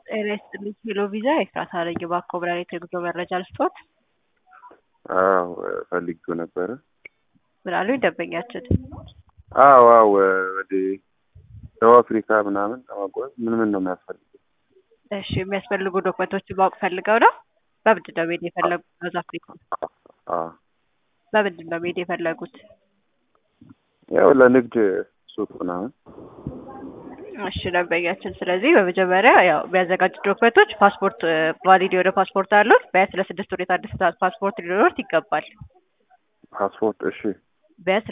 ጤና ይስጥልኝ ሄሎ ቪዛ ኤፍራታ ነኝ። እባክዎ ብራሪት የጉዞ መረጃ ልስጥዎት? አዎ ፈልጌው ነበረ። ምን አሉኝ ደንበኛችን? አዎ አዎ ወደ ደቡብ አፍሪካ ምናምን ለማጓዝ ምን ምን ነው የሚያስፈልገው? እሺ የሚያስፈልጉ ዶክመንቶችን ማወቅ ፈልገው ነው? በምንድን ነው መሄድ የፈለጉት ሳውዝ አፍሪካ? አዎ በምንድን ነው መሄድ የፈለጉት? ያው ለንግድ ሱቅ ምናምን እሺ ደንበኛችን፣ ስለዚህ በመጀመሪያ ያው የሚያዘጋጁት ዶክመንቶች ፓስፖርት፣ ቫሊድ የሆነ ፓስፖርት አሉት? ቢያንስ ለስድስት ወር የታደሰ ፓስፖርት ሊኖሩት ይገባል። ፓስፖርት እሺ ቢያንስ